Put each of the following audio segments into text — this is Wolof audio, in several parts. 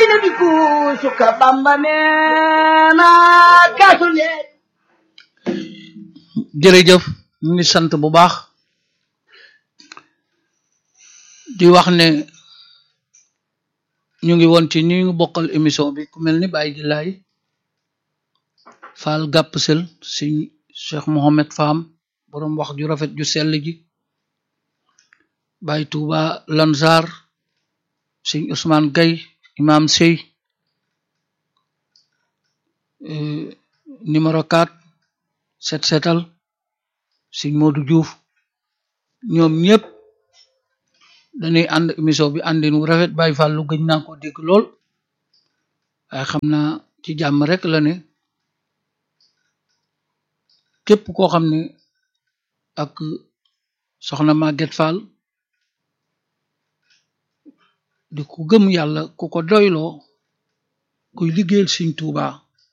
diine di kuusu ka bamba neena kaasu leen jërëjëf ñu ngi sant bu baax di wax ne ñu ngi woon ci ñu ngi bokkal émission bi ku mel ni Baye Gilaay Fall gàpp sel sëñ Cheikh Mohamed Fam boroom wax ju rafet ju sell ji Baye Touba Lansar sëñ Ousmane Gay Imam Sey numéro 4 set setal sëñ Modou Diouf ñoom ñëpp dañuy ànd émission bi àndin wu rafet Baye Fall lu gëj naa ko dégg lool waaye xam naa ci jàmm rek la ne képp koo xam ne ak soxna Maguette Fall di ku gëm yàlla ku ko doyloo kuy liggéeyal Sëñ Tuuba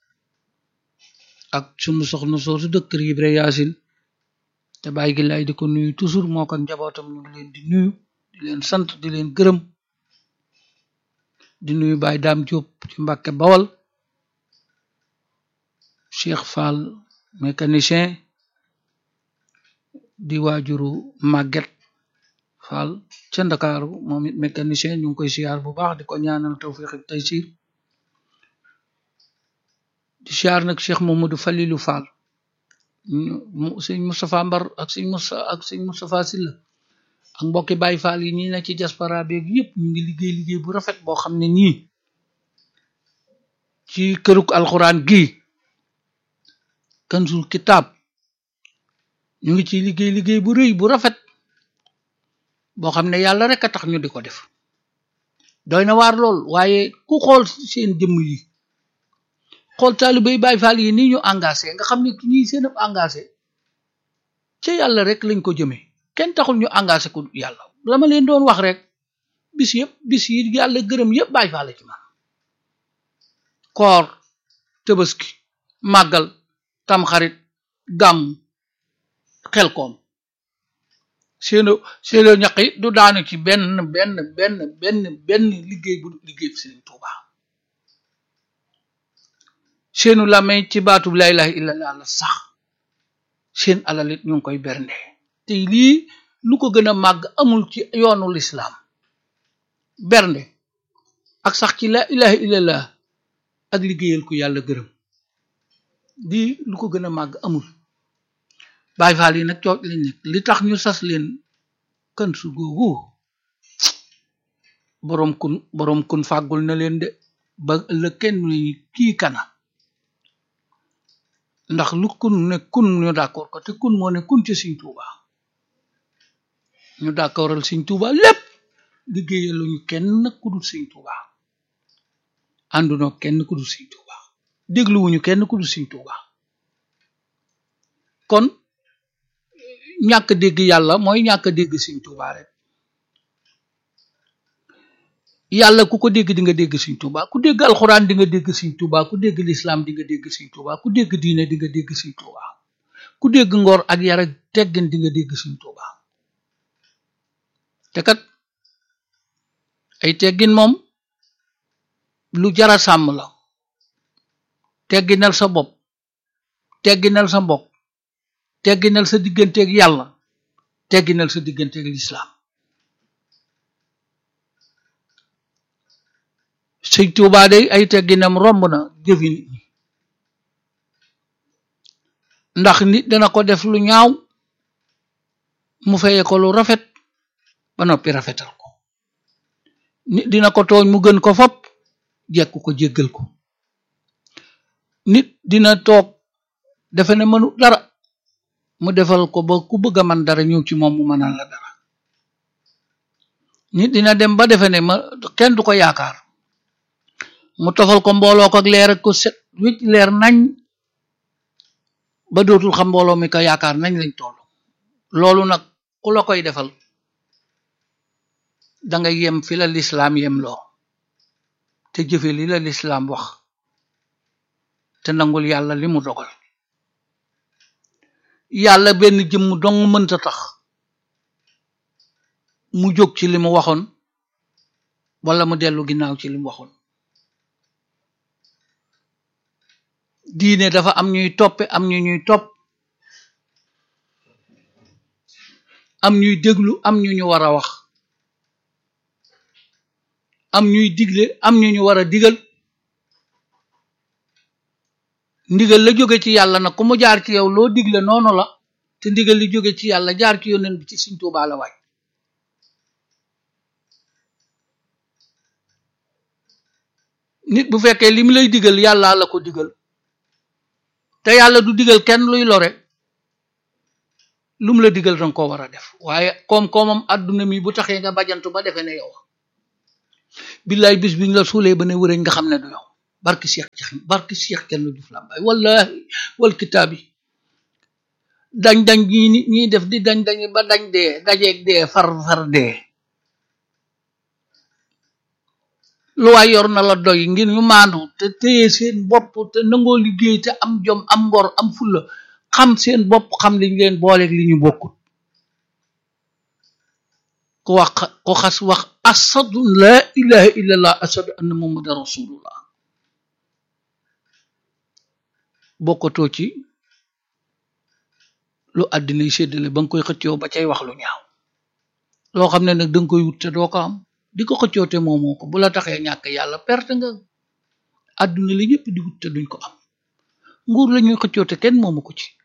ak sunu soxna soosu dëkk kër Ibra Yaasin te bàyyi gi lay di ko nuyu toujours moo ko njabootam ñu ngi leen di nuyu di leen sant di leen gërëm di nuyu Baye Daam Diop ci Mbàkke Bawal Cheikh Fall mécanicien di waajuru Maguette Fall ca Ndakaaru moom it mécanicien ñu ngi koy siyaar bu baax di ko ñaanal tawfiq ak taysir di siyaar nag Cheikh Mamadou Falilou Fall mu sëñ Moustapha Mbar ak sëñ Moussa ak sëñ Moustapha Silla ak mbokki Baye Fall yi ñi na ci diaspora beeg yëpp ñu ngi liggéey liggéey bu rafet boo xam ne nii ci këruk alxuraan gi kansul kitaab ñu ngi ci liggéey liggéey bu rëy bu rafet boo xam ne yàlla rek a tax ñu di ko def doy na waar lool waaye ku xool seen jëmm yi xool taalibe yi Baay Faal yi nii ñu engagé nga xam ne ñii seen ab engagé ca yàlla rek lañ ko jëmee kenn taxul ñu engagé ko yàlla la ma leen doon wax rek bis yëpp bis yi yàlla gërëm yëpp Baay Faal ci man koor tëbaski màggal tamxarit gàmm xel koom seeno seeno ñaq yi du daanu ci benn benn benn benn benn liggéey bu liggéey bi Sëriñ Tuuba seenu làmmeñ ci baatub laa ilaaha illallah la sax seen alalit ñu ngi koy bernde te lii lu ko gën a màgg amul ci yoonu lislaam bernde ak sax ci laa ilaaha illallah ak liggéeyal ku yàlla gërëm di lu ko gën a màgg amul Baay Faal yi nag cooj lañ nekk li tax ñu sas leen kan su googu boroom kun boroom kun fàggul na leen de ba ëllëg kenn lañu kii kana ndax lu kun ne kun ñu d'accord ko te kun moo ne kun ci Sëñ Tuuba ñu d'accordal Sëñ Tuuba lépp liggéeyal luñu kenn ku dul Sëñ Tuuba àndunoo kenn ku dul Sëñ Tuuba dégluwuñu kenn ku dul Sëñ Tuuba kon ñàkk dégg yàlla mooy ñàkk dégg Sëñ Tuuba rek yàlla ku ko dégg di nga dégg Sëñ Tuuba ku dégg alxuraan di nga dégg Sëñ Tuuba ku dégg lislaam di nga dégg Sëñ Tuuba ku dégg diine di nga dégg Sëñ Tuuba ku dégg ngor ak yar ak teggin di nga dégg Sëñ Tuuba te kat ay teggin moom lu jara sàmm la tegginal sa bopp tegginal sa mbokk tegginal sa digganteeg yàlla tegginal sa digganteeg lislaam sëñ Tuubaa day ay tegginam romb na jëfi nit ñi ndax nit dana ko def lu ñaaw mu feye ko lu rafet ba noppi rafetal ko nit dina ko tooñ mu gën ko fop jekk ko jéggal ko nit dina toog defe ne mënu dara mu defal ko ba ku bëgg a man dara ñëw ci moom mu mënal la dara nit dina dem ba defe ne ma kenn du ko yaakaar mu tofal ko mbooloo ko ak leer ak ko set wicc leer nañ ba dootul xam mbooloo mi ko yaakaar nañ lañ toll loolu nag ku la koy defal danga yem fi la lislaam yem loo te jëfe li la lislaam wax te nangul yàlla li mu dogal yàlla benn jëmm dong mënta tax mu jóg ci li mu waxoon wala mu dellu ginnaaw ci li mu waxoon diine dafa am ñuy toppe am ñu ñuy topp am ñuy déglu am ñu ñu war a wax am ñuy digle am ñu ñu war a digal ndigal la jóge ci yàlla nag ku mu jaar ci yow loo digle noonu la te ndigal li jóge ci yàlla jaar ci yónneen bi ci Sëriñ Tuubaa la waay nit bu fekkee li mu lay digal yàlla la ko digal te yàlla du digal kenn luy lore lu mu la digal danga ko war a def waaye koom-koomam àdduna mi bu taxee nga bajantu ba defee ne yow billaay bis biñ la suulee ba ne wëreñ nga xam ne du yow barki Cheikh Jaxam barki Cheikh kenn du Lambaay wallahi wal kitaab yi dañ dañ ñi nit ñi def di dañ dañ ba dañ dee dajeeg dee far far dee lu waay yor na la doy ngir ñu maandu te téye seen bopp te nangoo liggéey te am jom am ngor am fulla xam seen bopp xam liñ leen booleeg li ñu bokkut ku wax ku xas wax asadu laa ilaha illallah asadu anna muhammadan rasulullah bokkatoo ci lu àddina yi séddale ba nga koy xëccoo ba cay wax lu ñaaw loo xam ne nag danga koy wut te doo ko am di ko xëccoo te moomoo ko bu la taxee ñàkk yàlla perte nga àdduna li ñëpp di wut te duñ ko am nguur la ñuy xëccoo te kenn moomu ko ci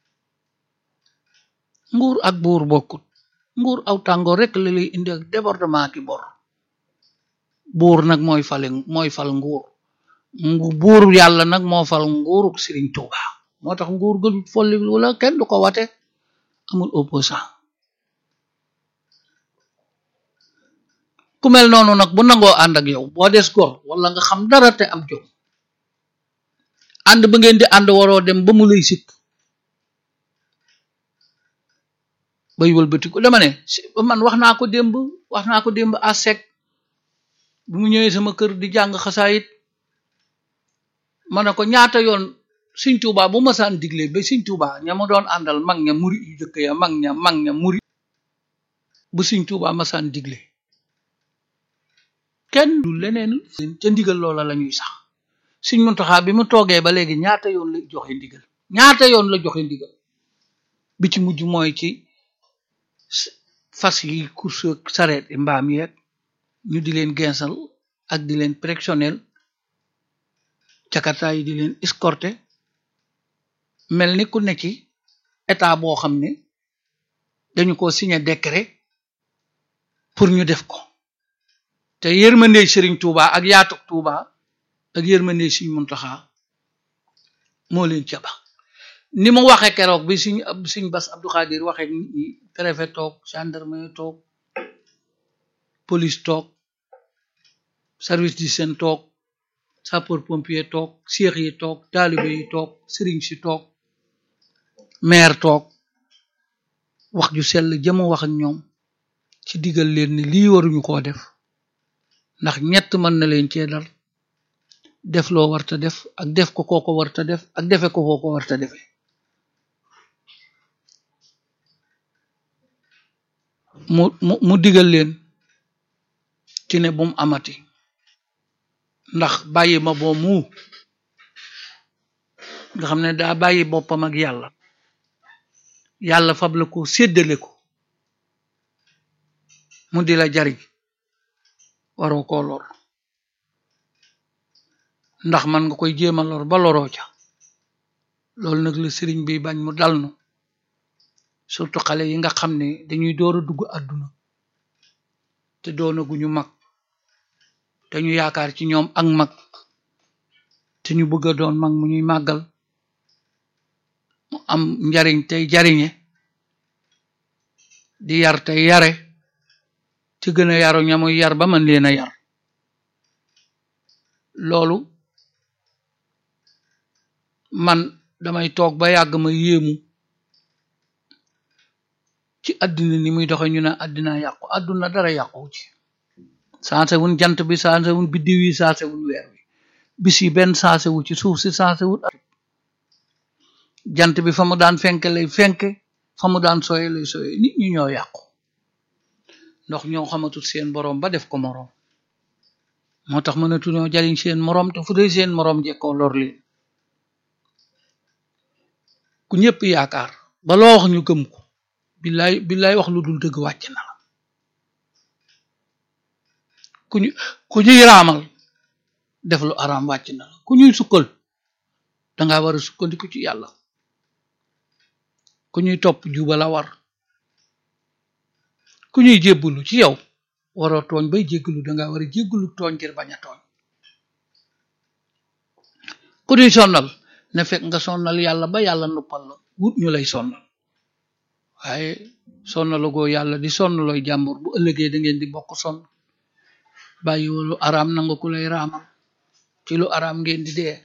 nguur ak buur bokkut nguur aw tàngoor rek la lay indi ak débordement ki bor buur nag mooy fale mooy fal nguur ngu buur yàlla nag moo fal nguuruk Sëriñ Tuuba moo tax nguur ga folli wala kenn du ko wate amul opposant ku mel noonu nag bu nangoo ànd ak yow boo des gor wala nga xam dara te am jom ànd ba ngeen di ànd waroo dem ba mu lay sikk bay wëlbatiku dama ne man wax naa ko démb wax naa ko démb à sec bu mu ñëwee sama kër di jàng xasaayit ma ne ko ñaata yoon Sëriñ Tuuba bu masaan digle ba Sëriñ Tuuba ña mu doon àndal mag ña muri yu jëkk ya mag ña mag ña muri bu Sëriñ Tuuba masaan digle kenn du leneen ca ndigal loola la ñuy sax Sëriñ Muntaxa bi mu toogee ba léegi ñaata yoon la joxe ndigal ñaata yoon la joxe ndigal bi ci mujj mooy ci fas yi course sareet yi mbaam yeeg ñu di leen gensal ak di leen préctionnel jakarta yi di leen escorter mel ni ku ne ci état boo xam ne dañu ko signé décret pour ñu def ko te yërmandey Sëriñ Tuuba ak yaatuk Tuuba ak yërmandey Sëriñ Muntaxa moo leen ca ba ni mu waxe keroog bi suñ suñ bas Abdou Khadir waxe nit ñi préfet toog gendarmerie toog police toog service d'hygiène toog sapeur pompier toog seex yi toog taalibe yi toog sëriñ si toog maire toog wax ju sell jëma wax ak ñoom ci digal leen ni lii waruñu koo def ndax ñett mën na leen cee dal def loo warta def ak def ko kooko warta def ak defe ko kooko warta defe mu mu mu digal leen ci ne bum amati ndax bàyyi ma boo mu nga xam ne daa bàyyi boppam ak yàlla yàlla fab la ko séddale ko mu di la jariñ waroo koo lor ndax man nga koy jéema lor ba loroo ca loolu nag la sëriñ bi bañ mu dal nu surtout xale yi nga xam ne dañuy door a dugg àdduna te doonaguñu mag te ñu yaakaar ci ñoom ak mag te ñu bëgg a doon mag mu ñuy màggal mu am njariñ tey jariñe di yar tey yare ci gën a yaru ñamuy yar ba man leen a yar loolu man damay toog ba yàgg ma yéemu ci àddina ni muy doxe ñu ne àddina yàqu àdduna dara yàqu ci saase wun jant bi saase wun biddiw yi saase wun weer wi bis yi benn saase wu ci suuf si saase wun jant bi fa mu daan fenke lay fenke fa mu daan soye lay soye nit ñi ñoo yàqu ndox ñoo xamatul seen boroom ba def ko moroom moo tax mënatuñoo jariñ seen moroom te fu dee seen moroom jekkoo lor leen ku ñëpp yaakaar ba loo wax ñu gëm ko billaay billaay wax lu dul dëgg wàcc na la ku ñu ku ñuy raamal def lu araam wàcc na la ku ñuy sukkal danga war a sukkandiku ci yàlla ku ñuy topp juba la war ku ñuy jébbulu ci yow waroo tooñ bay jéggalu danga war a jéggalu tooñ ngir bañ a tooñ ku ñuy sonnal na fekk nga sonnal yàlla ba yàlla nuppal la wut ñu lay sonnal waaye sonnalagoo yàlla di sonnalooy jàmbur bu ëllëgee da ngeen di bokk sonn bàyyi lu araam nanga ku lay raamal ci lu araam ngeen di dee